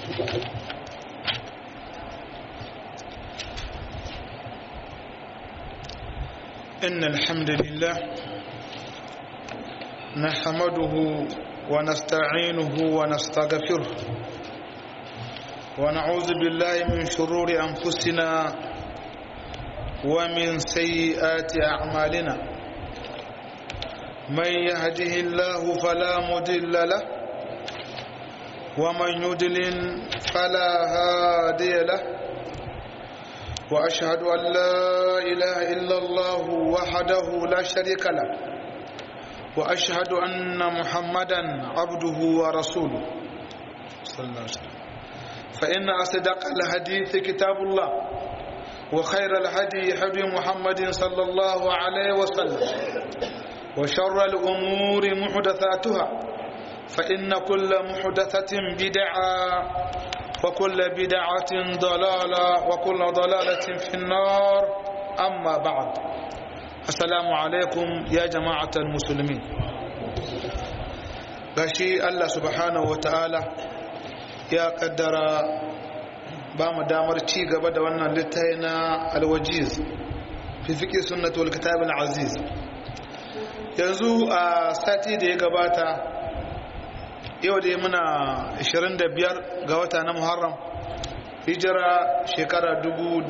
إن الحمد لله نحمده ونستعينه ونستغفره ونعوذ بالله من شرور أنفسنا ومن سيئات أعمالنا من يهده الله فلا مضل له ومن يضلل فلا هادي له وأشهد أن لا إله إلا الله وحده لا شريك له وأشهد أن محمدا عبده ورسوله صلى الله عليه وسلم فإن أصدق الحديث كتاب الله وخير الهدي هدي محمد صلى الله عليه وسلم وشر الأمور محدثاتها فإن كل محدثة بدعة وكل بدعة ضلالة وكل ضلالة في النار أما بعد السلام عليكم يا جماعة المسلمين gashi Allah subhanahu wa ta'ala ya kaddara ba mu damar ci gaba da wannan littafi na alwajiz fi fiƙi sunnatul kitab al-aziz yanzu a sati da ya gabata yau da muna 25 ga wata na muharram hijira shekara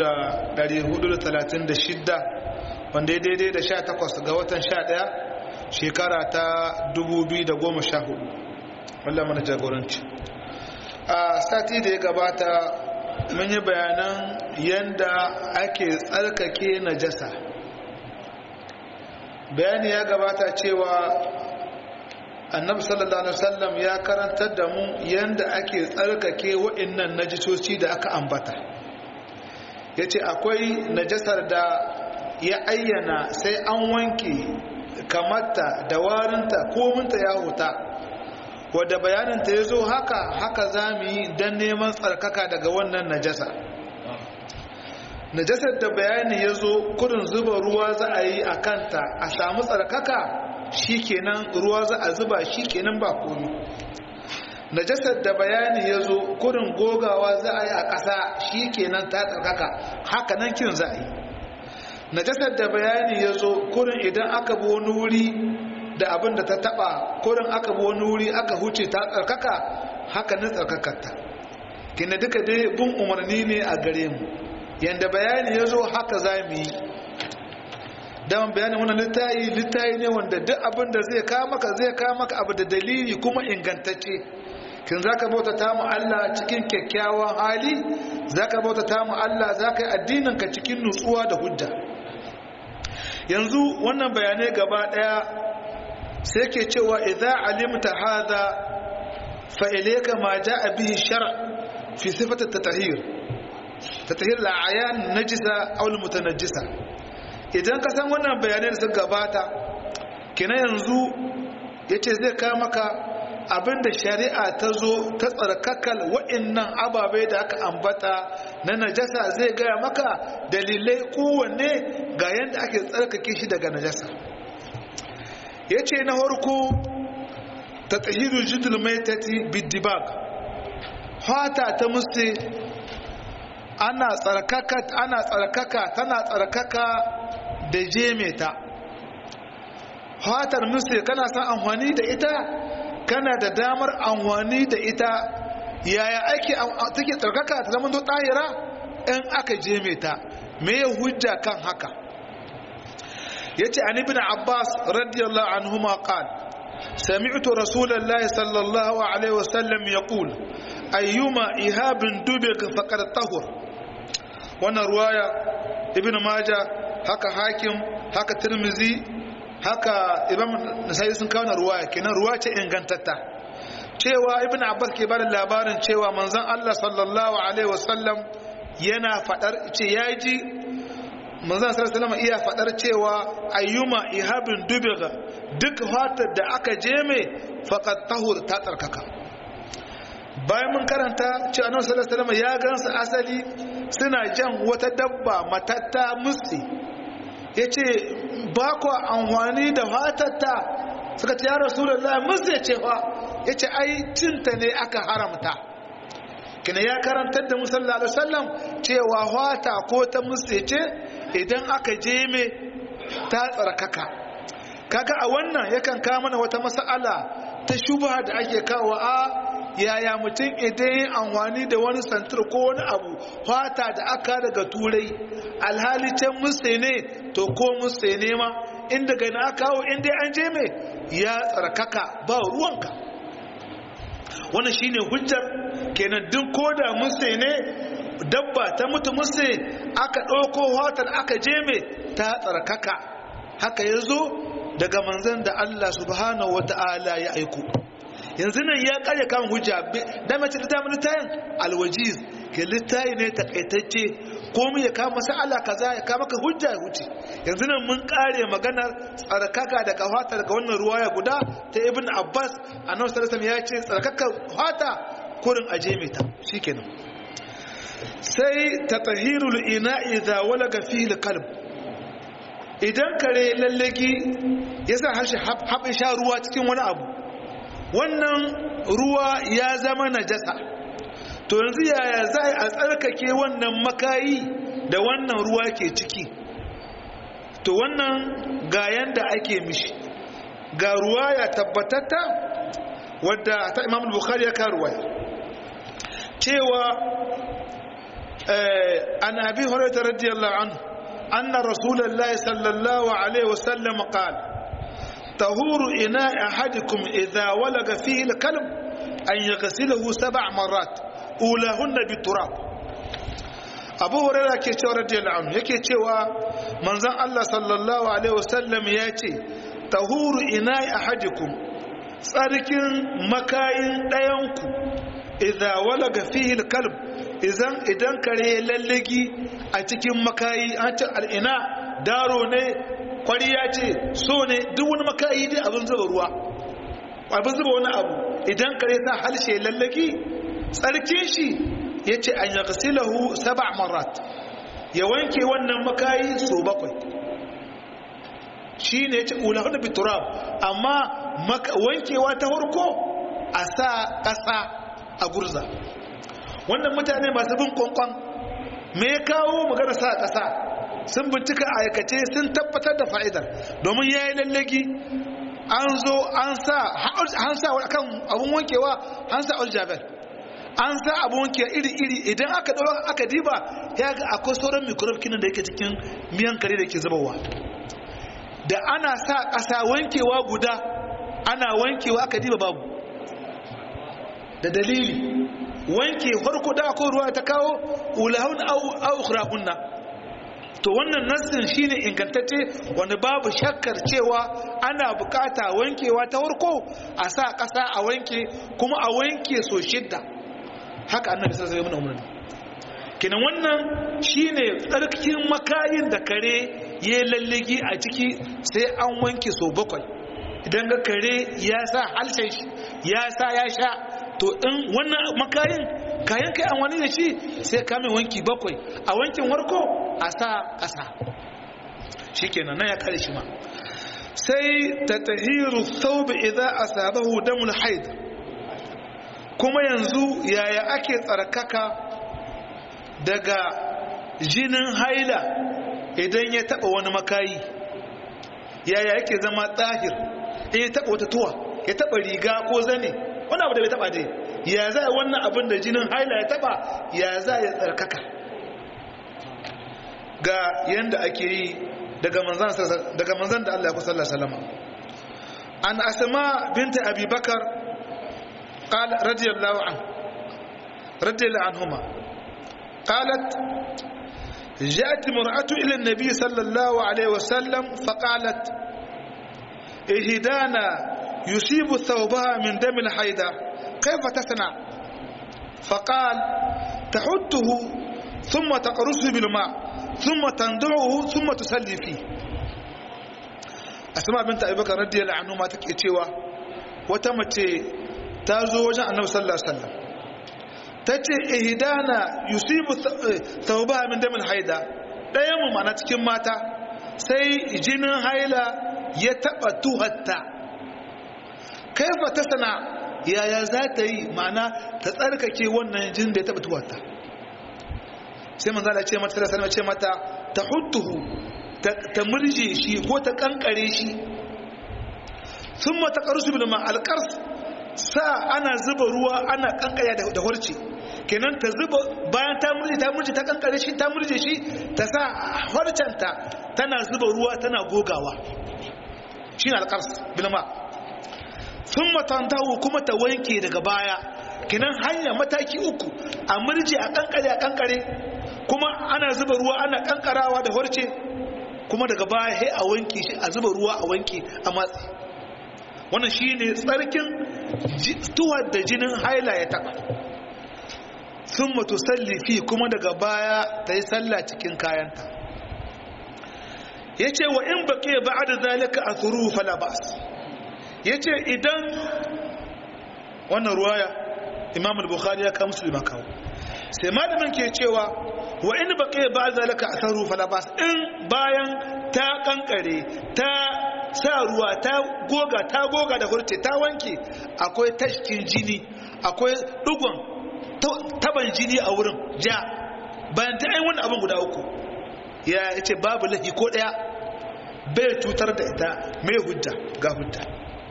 436 wanda ya daidai da 18 ga watan 11 shekara ta 2014 wallah mana jagoranci a sati da ya gabata mun yi bayanan yadda ake tsarkake najasa bayani ya gabata cewa annabi sallallahu alaihi wasallam ya karantar da mu yanda ake tsarkake wa'annan najisoci da aka ambata yace akwai najasar da ya ayyana sai an wanke kamarta da warinta kominta ya huta wadda bayaninta ya zo haka haka za mu yi don neman tsarkaka daga wannan najasa najasar da bayani ya zo kudin zuba ruwa za a yi a kanta a samu tsarkaka shikenan ruwa za a zuba shikenan ba komi najasar da bayani ya zo kurin gogawa za a yi a ƙasa shikenan ta tsarkaka haka nan kin za a yi najasar da bayani ya zo kurin idan aka bi wani wuri da abin da ta taba kurin aka bi wani wuri aka huce ta tsarkaka haka nan tsarkakarta kina duka dai bin umarni ne a gare mu yanda bayani ya zo haka za mu yi daman bayanin wannan littayi littayi ne wanda duk abin da zai kawo maka zai kawo maka abu da dalili kuma ingantacce kin zaka bauta ta mu Allah cikin kyakkyawan hali zaka bauta ta mu Allah zaka yi addinin ka cikin nutsuwa da hujja yanzu wannan bayanai gaba daya sai ke cewa idza alimta hadha fa ilayka ma jaa bihi shar' fi sifat at-tatahhir tatahhir al-ayan najisa aw al-mutanajjisa idan ka san wannan bayanai da suka gabata kina yanzu ya ce zai kawo maka abinda shari'a ta zo ta tsarkakal wa'innan ababai da aka ambata na najasa zai gaya maka dalilai kowanne ga yadda ake tsarkake shi daga najasa ya ce na harko ta tsahiru jidul maitati bidibag fata ta musti ana tsarkaka ana tsarkaka tana tsarkaka da jeme ta fatar musu kana san amfani da ita kana da damar amfani da ita yaya ake take tsarkaka ta zama to tahira in aka jeme ta me ya hujja kan haka yace an ibn abbas radiyallahu anhuma qal سمعت رسول الله صلى الله عليه وسلم يقول أيما إهاب دبق فقد طهر وانا رواية ابن ماجه haka hakim haka tirmizi haka imam nasai sun kawo ruwaya kenan ruwa ce ingantatta cewa ibn abbas ke bada labarin cewa manzon Allah sallallahu alaihi wasallam yana fadar ce yaji manzon sallallahu alaihi iya fadar cewa ayyuma ihabin dubiga duk fatar da aka jeme faqad tahur ta tsarkaka bayan mun karanta cewa annabi sallallahu alaihi wasallam ya gansa asali suna jan wata dabba matatta musti ya ce ba ku amfani da fatatta suka ce ya rasulullah musu ya ce fa ya ce ai cinta ne aka haramta kina ya karantar da musalla alaihi wasallam cewa hwata ko ta musece idan aka je me ta tsarkaka kaga a wannan yakan kawo mana wata mas'ala ta shubha da ake kawo a yaya mutum idan yin amfani da wani santir ko wani abu fata da aka daga turai alhali can musse ne to ko musse ne ma inda gani aka kawo inda an je mai ya tsarkaka ba ruwanka wannan shine hujjar kenan duk ko da musse ne dabba ta mutu musse aka ɗauko fatar aka je mai ta tsarkaka haka ya zo daga manzan da Allah subhanahu wa ta'ala ya aiko yanzu nan ya karya kan hujja da mace da damar littayin alwajiz ke littayi ne takaitacce ko mu ya kama masala kaza ya kama ka hujja ya wuce yanzu nan mun kare maganar tsarkaka da kafata daga wannan ruwaya guda ta ibn abbas annabi sallallahu ya ce tsarkaka fata kurin aje mai ta shikenan sai tatahirul ina idza walaga fihi alqalb idan kare lallagi yasa harshe haɓe sha ruwa cikin wani abu wannan ruwa ya zama najasa to yanzu yaya za a tsarkake wannan makayi da wannan ruwa ke ciki to wannan ga yanda ake mishi ga ruwa ya tabbatatta wadda ta imam bukhari ya karuwa cewa an abi hurairah radiyallahu anhu anna rasulullahi sallallahu alaihi wasallam qala طهور إناء أحدكم إذا ولغ فيه الكلب أن يغسله سبع مرات أولاهن بالتراب abu hurairah ke cewa radiyallahu anhu yake cewa manzon Allah sallallahu alaihi wasallam ya ce tahuru ina'i ahadikum tsarkin makayin ɗayanku idza walaga fihi alkalb idan idan kare lallagi a cikin makayi an ce al'ina daro ne kwariya ce so ne duk wani makayi dai abin zuba ruwa abin zuba wani abu idan kare sa halshe lallaki tsarkin shi ya ce an ya kasilahu saba marat ya wanke wannan makayi so bakwai shi ne ya ce ula hudu biturab amma wankewa ta harko a sa ƙasa a gurza wannan mutane masu bin kwankwan me ya kawo magana sa ƙasa sun bincika a aikace sun tabbatar da fa'idar domin ya yi lallagi an zo an sa kan abin wankewa an sa aljaber an sa abin wankewa iri-iri idan aka ɗaura aka diba ya ga akwai sauran microbe kinan da yake cikin miyan kare da ke zubawa da ana sa ƙasa wankewa guda ana wankewa aka diba babu da dalili wanke farko da akwai ruwa ta kawo ulahun au ukhrahunna to wannan nassin shine ingantacce wanda babu shakkar cewa ana bukata wankewa ta farko a sa ƙasa a wanke kuma a wanke so shidda haka annabi sallallahu alaihi wasallam kenan wannan shine tsarkin makayin da kare ya lalligi a ciki sai an wanke so bakwai idan ga kare ya sa halshen shi ya sa ya sha to in wannan makayin kayan kai an wani da shi sai kame wanki bakwai a wankin warko a sa ƙasa shi kenan na ya kare shi ma sai ta tahiru thawb idza asabahu damul haid kuma yanzu yaya ake tsarkaka daga jinin haila idan ya taba wani makayi yaya yake zama tsahir in ya taba wata tuwa ya taba riga ko zane wani abu da bai taba dai ya za wannan abin da jinin haila ya taba ya za ya tsarkaka ga yanda ake yi daga manzan da Allah ya kusa salama an asama binta abubakar قال رضي الله عنه رضي الله عنهما قالت جاءت مرأة إلى النبي صلى الله عليه وسلم فقالت إهدانا يصيب ثوبها من دم الحيدة كيف تصنع فقال تحته ثم تقرصه بالماء ثم تندعه ثم تصلي فيه أسماء بنت أبي بكر رضي الله عنهما تكيتشيوا وتمتي تازو وجه النبي صلى الله عليه وسلم tace ihdana yusibu thawbaha min damil haida dayan mu mana cikin mata sai jinin haila ya taba tuhatta kaifa tasana yaya za ta yi ma'ana ta tsarkake wannan jin da ya taɓa tuwata sai manzo Allah ce mata sallallahu alaihi ce mata ta huttuhu ta murje shi ko ta kankare shi thumma taqrusu bil ma alqars sa ana zuba ruwa ana kankare da horce kenan ta zuba bayan ta murje ta murje ta kankare shi ta murje shi ta sa horcenta tana zuba ruwa tana gogawa shine alqars bil ma thumma tantahu kuma ta wanke daga baya kenan hanya mataki uku a murje a kankare a kankare kuma ana zuba ruwa ana kankarawa da horce kuma daga baya sai a wanke shi a zuba ruwa a wanke a matsi wannan shine tsarkin tuwar da jinin haila ya taba sun mutu sallifi kuma daga baya ta yi salla cikin kayanta ya ce wa in baƙe ba da zalika a turu falabas ya ce idan wannan ruwaya imam al-bukhari ya kawo musulman kawo sai malamin ke cewa wa in baƙe ba zalika a turu falabas in bayan ta kankare ta sa ruwa ta goga ta goga da hurce ta wanke akwai tashkin jini akwai dugon taban jini a wurin ja bayan ta yi wani abin guda uku ya ce babu lahi ko daya bai cutar da ita mai hujja ga hujja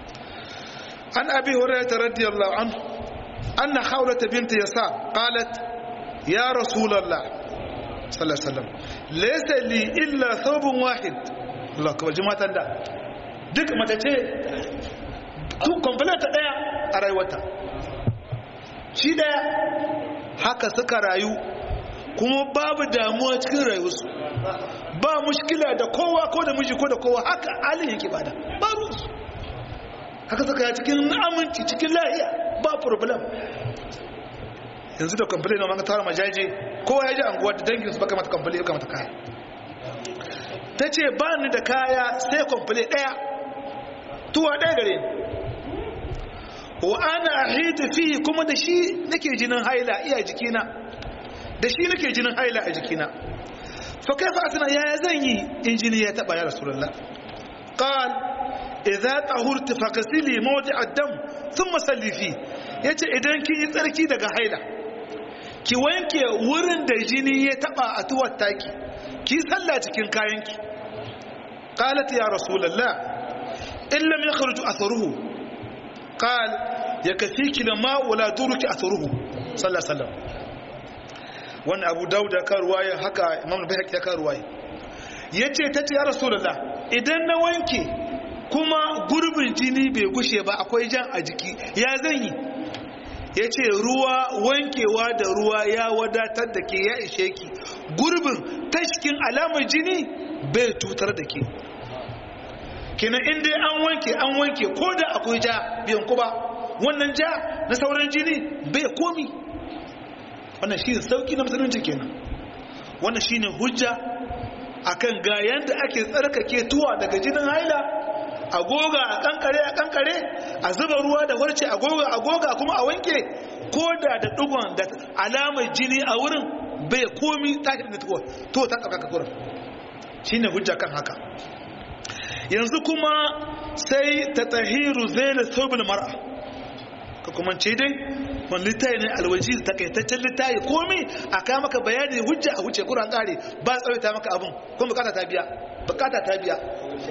an abi hurairah radiyallahu anhu anna khawlat bint yasa qalat ya rasulullah sallallahu alaihi wasallam laysa li illa thawbun wahid Allah akbar jumatan da duk mace ce tu complete daya a rayuwarta shi daya haka suka rayu kuma babu damuwa cikin rayuwarsu ba mushkila da kowa ko da miji ko da kowa haka halin yake bada ba ruwansu haka suka yi cikin aminci cikin lahiya ba problem yanzu da kamfani na maka tara majaje kowa ya ji anguwa da dangin su baka mata kamfani ya mata kaya ta ce ba ni da kaya sai kamfani daya tuwa daya gare ni wa ana ahidu fi kuma da shi nake jinin haila iya jikina da shi nake jinin haila a jikina fa kaifa atana yaya zan yi in jini ya taba ya rasulullah qal idza tahurti faghsili mawdi' ad-dam thumma salli fi yace idan kin yi tsarki daga haila ki wanke wurin da jini ya taba a tuwar taki ki salla cikin kayanki qalat ya rasulullah in lam yakhruj atharuhu قال يكفيك لما ولا درك اثره صلى الله عليه وسلم wannan abu dauda ka ruwaya haka imam bayhaqi ya ka ruwaya yace tace ya rasulullah idan na wanke kuma gurbin jini bai gushe ba akwai jan a jiki ya zan yi yace ruwa wankewa da ruwa ya wadatar da ke ya ishe ki gurbin tashkin alamar jini bai tutar da ke kenan in dai an wanke an wanke ko da akwai ja biyan ku ba wannan ja na sauran jini bai komi wannan shi ne sauki na musulunci kenan wannan shi ne hujja akan ga yanda ake tsarkake tuwa daga jinin haila a goga a kankare a kankare a zuba ruwa da warce a goga a goga kuma a wanke ko da da dugon da alamar jini a wurin bai komi takin da tuwa to ta tsaka kurin shine hujja kan haka yanzu kuma sai ta tahiru zaila thawbil mar'a ka kuma ce dai wani littayi ne alwaji da takaitaccen littayi komi a kai maka bayani hujja a wuce kuran kare ba tsawaita maka abin kuma bukata ta biya bukata ta biya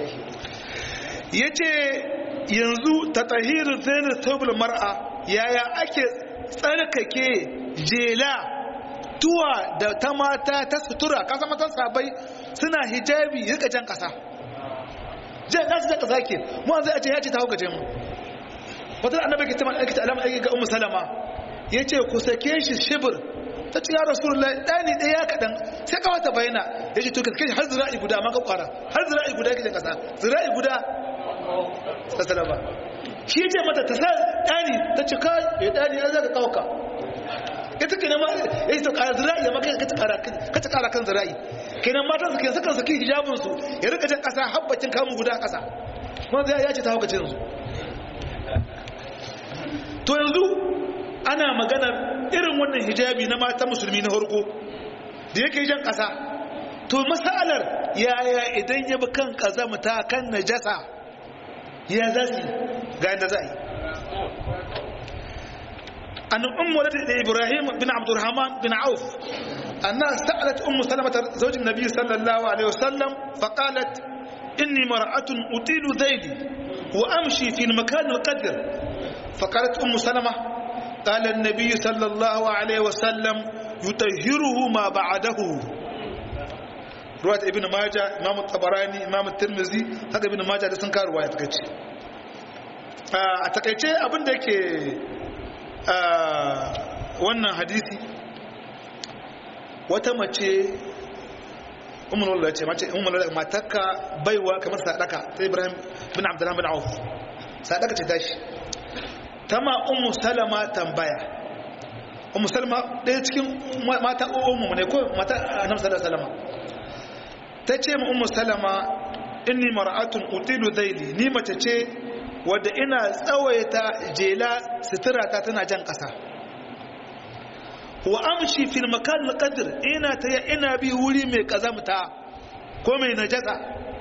ya ce yanzu ta tahiru zaila thawbil mar'a yaya ake tsarkake jela tuwa da ta mata ta sutura kasa matan sabai suna hijabi rika jan kasa jan nasu jan kasa ke mu zai a ce ya ce ta hukace mu wata annabi ke tamar aikata alama aiki ga ummu salama ya ce ku sake shi shibir ta ce ya rasulullah ɗani ɗaya kaɗan sai kawai ta bayyana ya ce to ka kai har zira'i guda ma ka kwara har zira'i guda kake kasa zira'i guda ta salama shi ce mata ta sa ɗani ta ce kai ya ɗani ya zaka kawo ka ita ke nema ya yi ta ƙara zira'i ya maka ka ta ƙara kan zira'i kenan matan su ke sukan saki hijabinsu ya rika jan ƙasa habbacin kamun guda ƙasa wanda ya ce ta hauka cinsu to yanzu ana maganar irin wannan hijabi na mata musulmi na harko da yake jan ƙasa to masalar yaya idan ya bi kan ƙazamta kan najasa ya za su ga yadda za a yi an ummu walad ibrahim bin abdurrahman bin auf anna sa'alat ummu salamah zawj an-nabi sallallahu alaihi wasallam faqalat inni mar'atun utilu dhayli wa amshi fi al-makan al-qadr faqalat ummu salamah قال النبي صلى الله عليه وسلم يطهره ما بعده روايه ابن ماجه امام الطبراني امام الترمذي haka ibn majah da sun kawo ruwaya takeice a takeice abin da yake wannan hadisi wata mace ummul walad ce mace ummul walad matakka baiwa kamar sadaka ta ibrahim bin abdullah bin auf sadaka ce tashi tama ummu salama tambaya ummu salama ɗaya cikin mata ummu ne ko mata annabi sallallahu alaihi wasallam ta ce ma ummu salama inni mar'atun utilu dhaili ni mace ce wadda ina tsawaita jela sutura ta tana jan ƙasa wa amshi fil makan alqadr ina ta ina bi wuri mai kazamta ko mai najasa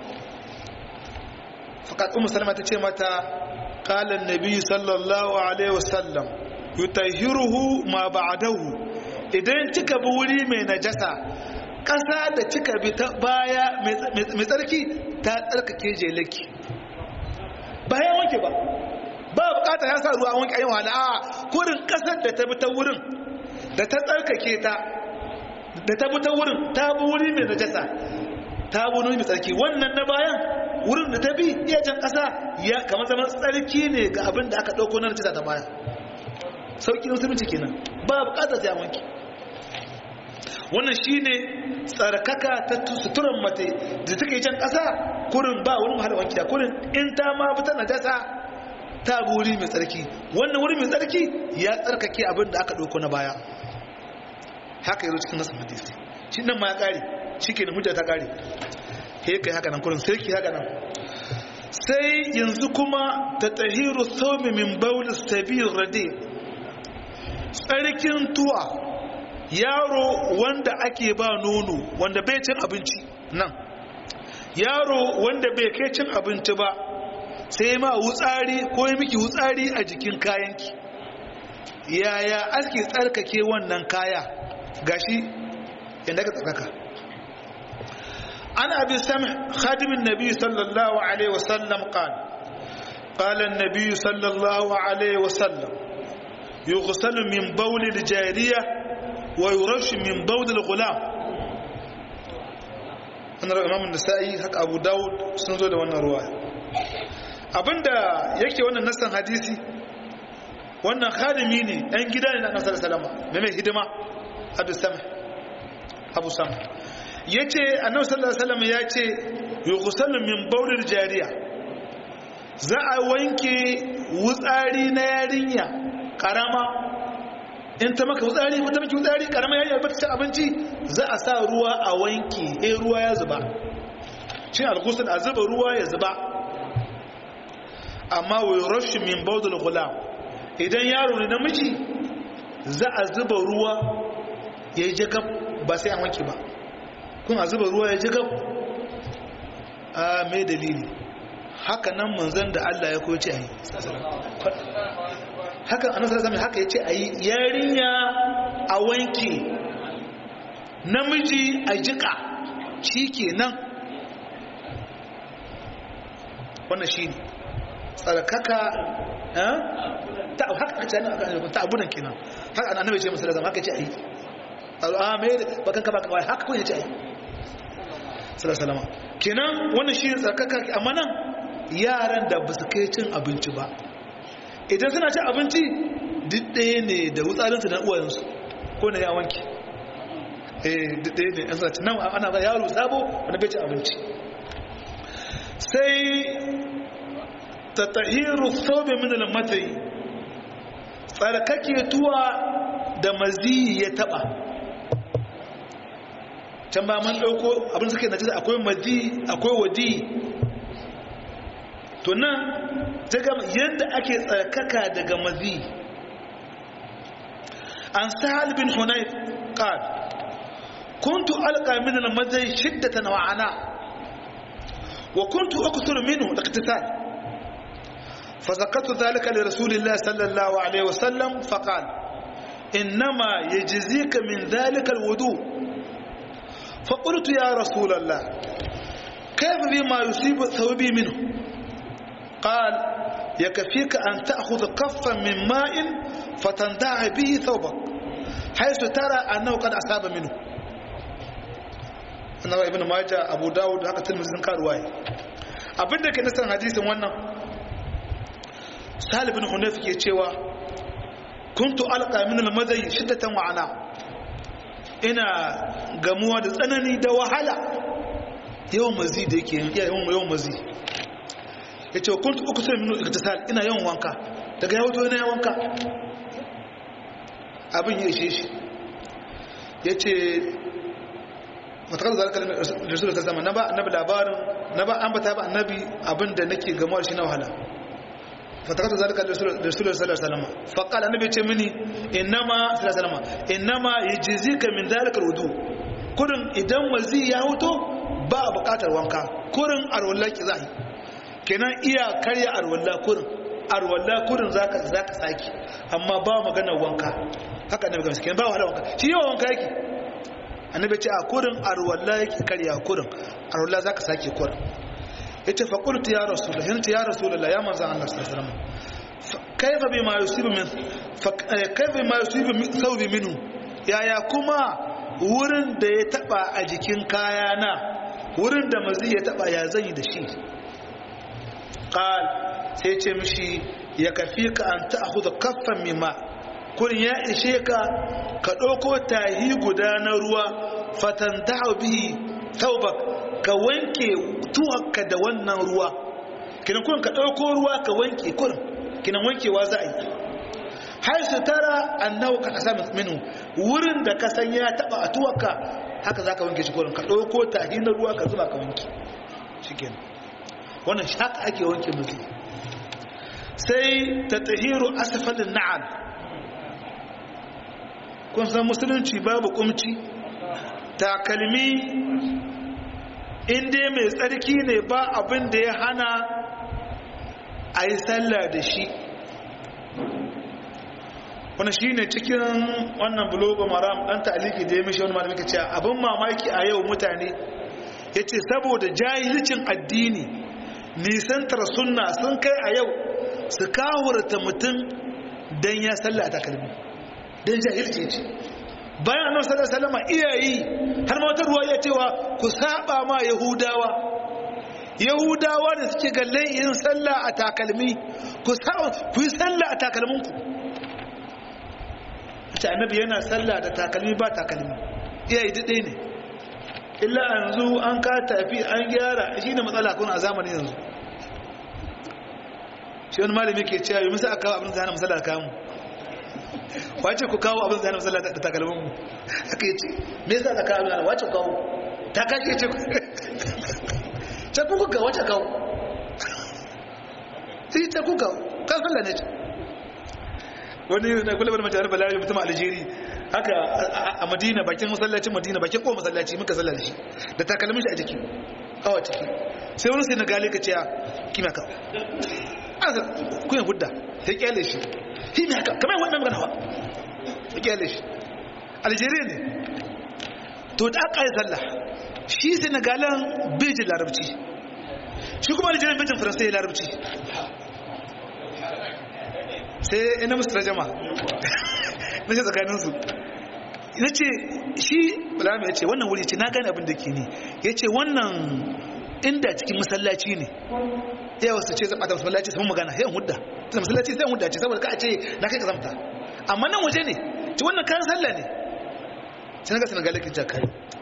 fakat ummu salama ta ce mata qala an-nabi sallallahu alaihi wasallam yutahiruhu ma ba'dahu idan kika bi wuri mai najasa ƙasa da kika bi ta baya mai tsarki ta tsarkake jelaki bayan wanke ba ba bukata ya sa ruwa wanke ayin wahala a kurin ƙasar da ta bi ta wurin da ta tsarkake ta da ta bi ta wurin ta bi wuri mai najasa ta bi wuri mai tsarki wannan na bayan wurin da ta bi iya jan ƙasa ya kamar zaman tsarki ne ga abin da aka ɗauko na najasa ta baya sauƙi musulunci kenan ba bukatar sai wanke wannan shine tsarkaka ta suturan mace da take jan ƙasa kurin ba wani wahala wanki da kurin in ta ma fita na jasa ta bi wuri mai tsarki wannan wuri mai tsarki ya tsarkake abin da aka ɗauko na baya haka yanzu cikin nasu hadisi shi nan ma ya ƙare shi ke da hujja ta ƙare he kai haka nan kurin sai ki haka nan sai yanzu kuma ta tahiru saumi min baulis tabir radi tsarkin tuwa yaro wanda ake ba nono wanda bai cin abinci nan yaro wanda bai kai cin abinci ba sai ma wutsari ko yi miki wutsari a jikin kayanki yaya ake tsarkake wannan kaya gashi inda ka tsarkaka an abi sami khadimin nabi sallallahu alaihi wasallam qala قال النبي صلى الله عليه وسلم يغسل من بول الجاريه ويرش من بول الغلام an raga imamun nasa'i haka abu dawud sun zo da wannan ruwa abinda yake wannan nassan hadisi wannan khadimi ne ɗan gida ne na nasar salama mai mai hidima abu sama abu sama ya ce annabi sallallahu alaihi wasallam ya ce yughsalu min bawlil jariya za a wanke wutsari na yarinya karama in ta maka wutsari ko ta maki wutsari karama yarinya ba ta ci abinci za a sa ruwa a wanke eh ruwa ya zuba shi al-ghusl a zuba ruwa ya zuba amma wa yurashu min bawdil ghulam idan yaro ne namiji za a zuba ruwa ya yi jakab ba sai an wanke ba kun a zuba ruwa ya jakab a mai dalili haka nan manzan da Allah ya koce a yi haka a nasarar zama haka ya ce a yi yarinya a wanke namiji a jika shi ke nan wannan shi ne tsarkaka ta haka ce ta abunan kenan haka annabi ce musulun zama haka ce a yi al'amai bakan ka baka haka kun ya ce a yi salasalama kenan wannan shi tsarkaka amma nan yaran da ba su kai cin abinci ba idan suna cin abinci duk ɗaya ne da wutsarinsu na uwayensu ko na yawanki eh duk ɗaya ne yan sarci nan ana ba yaro sabo wanda bai cin abinci sai ta tahiru sobe min al-matai tsarkake tuwa da mazi ya taba can ba man dauko abin suke najisa akwai mazi akwai wadi to nan ta gama yadda ake tsarkaka daga mazi an sahal bin hunayf qal kuntu alqa min al-mazi shiddatan wa ana wa kuntu akthuru minhu al-iqtisal فذكرت ذلك لرسول الله صلى الله عليه وسلم فقال إنما يجزيك من ذلك الوضوء فقلت يا رسول الله كيف بما يصيب ثوبي منه قال يكفيك أن تأخذ كفا من ماء فتندع به ثوبك حيث ترى أنه قد أصاب منه أنا ابن ماجه أبو داود هكذا تلمزين كارواي abin da ke nasarar hadisin wannan salibin hunayf ke cewa kuntu alqa min al-madai shiddatan wa ana ina gamuwa da tsanani da wahala yawan mazi da yake yawan yawan mazi yace kuntu ukusir min al-iktisal ina yawan wanka daga yawo to ina yawan wanka abin ya ishe shi yace matakar zalika rasul ta zama na ba annabi labarin na ba an bata ba annabi abinda nake gamuwa shi na wahala fatakar zalika rasul sallallahu alaihi wasallam fa qala annabi ce mini innama sallallahu alaihi wasallam innama yajzika min zalika alwudu kurin idan wazi ya huto ba bukatar wanka kurin arwalla ki zai kenan iya karya arwalla kurin arwalla kurin zaka zaka saki amma ba magana wanka haka annabi gamsu kenan ba wahala wanka shi yawa wanka yake annabi ce a kurin arwalla yake karya kurin arwalla zaka sake kurin yace fa qultu ya rasulullah yanti ya rasulullah ya manzo Allah sallallahu alaihi wasallam kaifa bima yusibu min kaifa bima yusibu min thawbi minhu yaya kuma wurin da ya taba a jikin kayana wurin da mazi ya taba ya zanyi da shi qal sai ce mishi ya kafika an ta'khudha kaffan mimma kurin ya ishe ka ka ɗauko tahi guda na ruwa fatan bihi taubak ka wanke tuwakka da wannan ruwa kinan kurin ka ɗauko ruwa ka wanke kurin kinan wankewa za a yi har su tara annahu ka kasa minu wurin da ka san ya taba a tuwakka haka za ka wanke shi kurin ka ɗauko tahi na ruwa ka zuba ka wanke shi kenan wannan shaka ake wanke mutu sai ta tahiru asfalin na'al kun san musulunci babu kumci takalmi inda mai tsarki ne ba abin da ya hana a yi sallah da shi wani shi ne cikin wannan bulogo maram ɗan ta'aliki da ya mishi wani malamika cewa abin mamaki a yau mutane ya ce saboda jahilcin addini nisantar sunna sun kai a yau su kawurta mutum don ya sallah a takalmi don jahilci ce bayan annabi sallallahu alaihi wasallam iyayi har ma wata ruwa ya cewa ku saba ma yahudawa yahudawa da suke galle yin sallah a takalmi ku saba ku yi sallah a takalmin ku ta annabi yana sallah da takalmi ba takalmi iyayi dade ne illa yanzu an ka tafi an gyara shi ne matsala kun a zamanin yanzu shi wani malami ke cewa yi musa aka abin zana musala kamu wace ku kawo abin zane musalla da takalmin mu haka yi ce me yasa ka kawo yana wace kawo ta kashe ce ce ku kuka wace kawo sai ce ku kawo kan sallah ne ce wani na kula bada mace balari mutum aljeri haka a madina bakin masallacin madina bakin kowa masallaci muka sallah da shi da takalmin shi a jiki awa ciki sai wani sai na gale ka ce ya kima kawo aka kuyan hudda ya kyale shi shi ne haka kamar wannan magana ba ya kyale shi algeria ne to da aka yi sallah shi senegalan bejin larabci shi kuma algeria bejin faransa ya larabci sai ina musu rajama na ce tsakaninsu na ce shi balama ya ce wannan wuri ce na gane abin da ke ne ya ce wannan inda cikin masallaci ne ya wasu ce zaba da masallaci sun magana yayin hudda tunda masallaci sai hudda ce saboda ka ce na kai kazamta amma nan waje ne ci wannan kan sallah ne sai ga sanan galakin jakai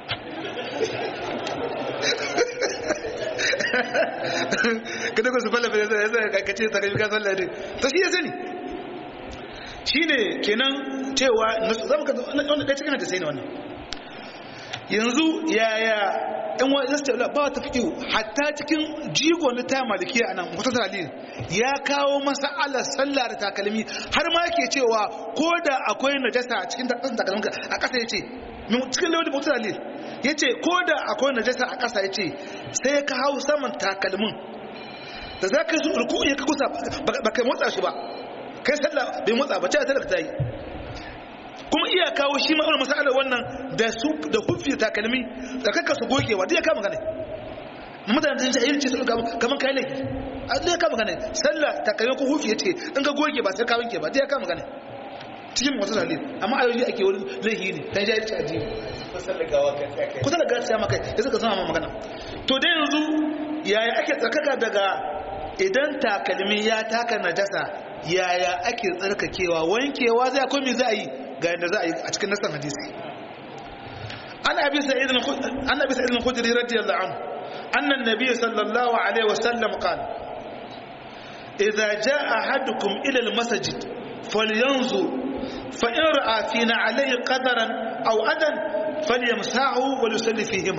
kada ku su falla fa sai sai ka ce ta kai ka sallah ne to shi ya sani shine kenan cewa zamu ka wannan da cikin da sai ne wannan yanzu yaya in wa zai ce ba ta fiƙi hatta cikin jigo na ta maliki a nan wata dalil ya kawo masa'alar sallah da takalmi har ma yake cewa ko da akwai najasa a cikin takalmin a ƙasa ya ce cikin lewar da wata dalil ya ce ko da akwai najasa a ƙasa ya ce sai ka hau saman takalmin da za ka yi su ruku ya ka kusa ba kai motsa shi ba kai sallah bai motsa ba ce ta da ta yi kuma iya kawo shi ma'aunar masalar wannan da su da hufi da takalmi da kakka su gogewa duk ya kama gane mutane sun ce ayyar ce su kamar kayan laifi a duk ya kama gane sallah takalmi ko hufi ya ce in ka goge ba sai ka wanke ba duk ya kama gane cikin wasu halin amma ayoyi ake wani laifi ne ta jari a jiyo kusa da gata ya makai ya suka zama magana to dai yanzu yaya ake tsarkaka daga idan takalmi ya taka najasa yaya ake tsarkakewa wankewa zai akwai me za a yi ga yadda za a yi a cikin nasan hadisi an abi sa'id an abi sa'id al-khudri radiyallahu anhu anna an-nabiy sallallahu alaihi wasallam qala idza jaa ahadukum ila al-masjid falyanzur fa in ra'a fina alayhi qadaran aw adan falyamsahu wa yusalli fihima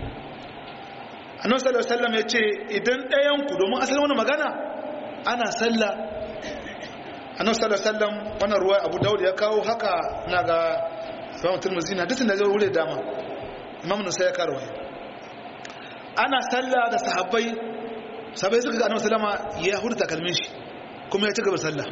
annabi sallallahu alaihi wasallam yace idan ɗayan ku domin asalin wannan magana ana sallah annabi sallallahu alaihi wasallam wannan ruwa Abu Dawud ya kawo haka na ga Imam Tirmidhi na dukkan da zai wure dama Imam Nasai ya karo ana sallah da sahabbai sahabbai suka ga annabi sallama ya hurta kalmin shi kuma ya ci gaba sallah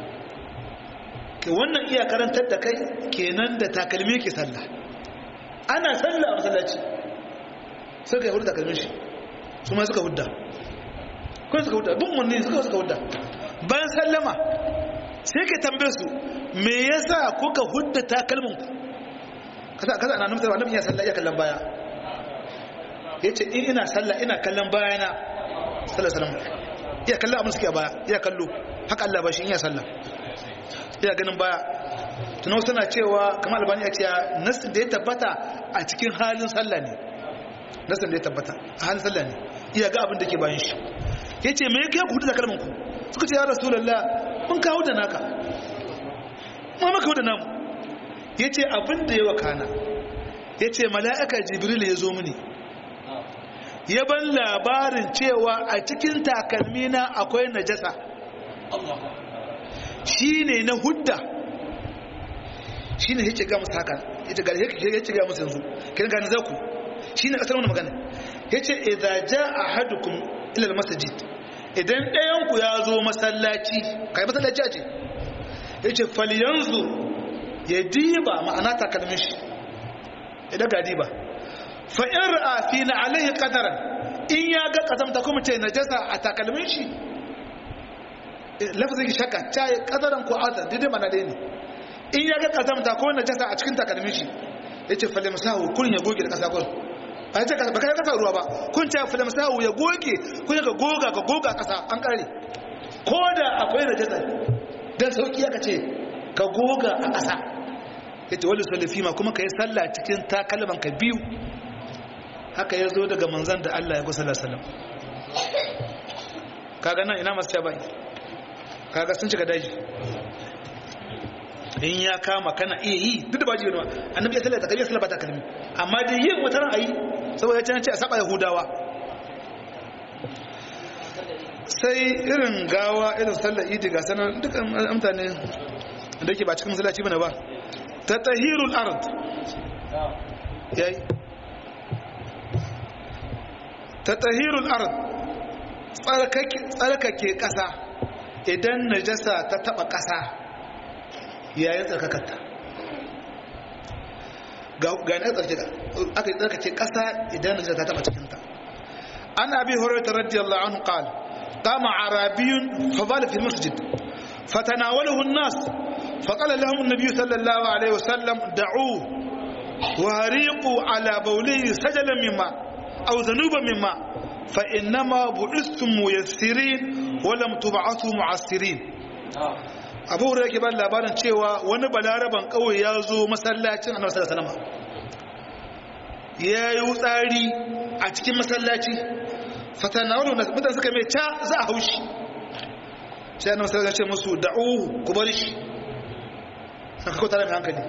ke wannan iya karantar da kai kenan da takalmi ke sallah ana sallah a masallaci suka ya hurta kalmin shi su ma suka hudda kuma suka hudda bin munni suka suka hudda bayan sallama sai ka tambaye su me yasa kuka hudda takalmin ku kaza kaza ana nufin annabi ya sallah ya kallon baya yace in ina sallah ina kallon bayana sallallahu alaihi wasallam iya kallon abin suke a baya iya kallo haka Allah ba shi in ya sallah iya ganin baya tunan suna cewa kamar albani ya ce nasin da ya tabbata a cikin halin sallah ne nasin da ya tabbata a halin sallah ne iya ga abin da ke bayan shi ya ce mai kai ku hudu da kalmanku suka ce ya rasulallah mun kawo da naka ma maka da namu ya ce abin da ya wakana ya ce mala'aka jibril ya zo mini ya ban labarin cewa a cikin takalmina akwai najasa shi ne na hudda shi ne ya ga musu haka ya ce ga musu yanzu kiran gani za ku shi ne asar wani magana ya ce idan ja a hadukun ilal masajid idan ɗayanku ya zo masallaci kai masallaci a ce ya ce faliyanzu ya diba ma'ana takalmin shi idan ga diba fa'in ra'afi na alaihi ƙadaran in ya ga ƙazamta kuma ce najasa a takalmin shi lafazin ki shakka ta yi ƙadaran ko azar daidai mana ɗaya ne in ya ga ƙazamta ko najasa a cikin takalmin shi ya ce falim sahu kun ya goge da ƙasa kun ba ce ba kai ƙasa ruwa ba kun ce falim sahu ya goge kun ya ga goga ka goga ƙasa an ƙare ko da akwai najasa don sauƙi aka ce ka goga a ƙasa ya ce wani salifima kuma ka yi sallah cikin takalman ka biyu haka ya zo daga manzan da Allah ya kusa da salam kaga nan ina masu bai kaga sun cika daji in ya kama kana iya yi duk da ba jiyo annabi ya sallata kaje sallata kalmi amma da yin wata ran ayi saboda ya ce a saba yahudawa sai irin gawa irin sallar idi ga sanan dukkan mutane da yake ba cikin masallaci bane ba ta tahirul ard yayi ta tahirul ard tsarkake ƙasa idan najasa ta taba ƙasa yayin tsarkakarta ga na tsarkake aka yi tsarkake ƙasa idan najasa ta taba cikinta an abi horaita radiyallahu anhu qal قام عربي فبال في المسجد فتناوله الناس فقال لهم النبي صلى الله عليه وسلم دعوه وهريقوا على بوله سجلا مما أو ذنوبا مما فإنما بعثتم ميسرين ولم تبعثوا معسرين abu hurra yake ba labarin cewa wani balaraban kawai ya zo masallacin annabi sallallahu alaihi wasallam ya yi tsari a cikin masallaci fatanawalu na mutane suka mai ca za a haushi sai annabi sallallahu alaihi wasallam ce musu da'u ku bari shi saka ko tare mai hankali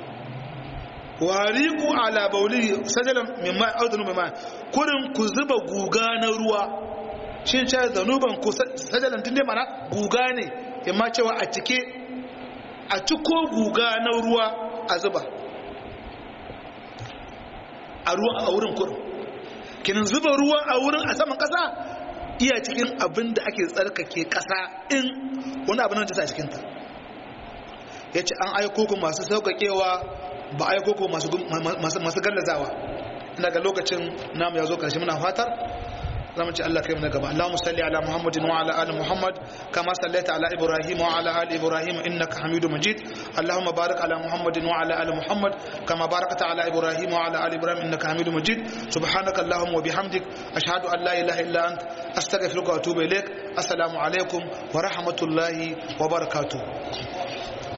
wariku ala bauli sajalan mimma audunu mimma kurin ku zuba guga na ruwa shin ce zanuban ku sajalan tunde mana guga ne imma cewa a cike a ciko guga na ruwa a zuba a ruwa a wurin kurin kinin zuba ruwa a wurin a saman kasa iya cikin abin da ake tsarkake kasa in wani abin da ta sa cikinta yace an aiko ku masu sauƙaƙewa ba aiko ku masu masu gallazawa ina ga lokacin namu ya zo karshe muna fatar zamu ci Allah kai mu na gaba Allahumma salli ala Muhammadin wa ala ali Muhammad kama sallaita ala Ibrahim wa ala ali Ibrahim innaka Hamidum Majid Allahumma barik ala Muhammadin wa ala ali Muhammad kama barakta ala Ibrahim wa ala ali Ibrahim innaka Hamidum Majid subhanaka Allahumma wa bihamdik ashhadu an la ilaha illa ant astaghfiruka wa atubu ilaik assalamu alaikum wa rahmatullahi wa barakatuh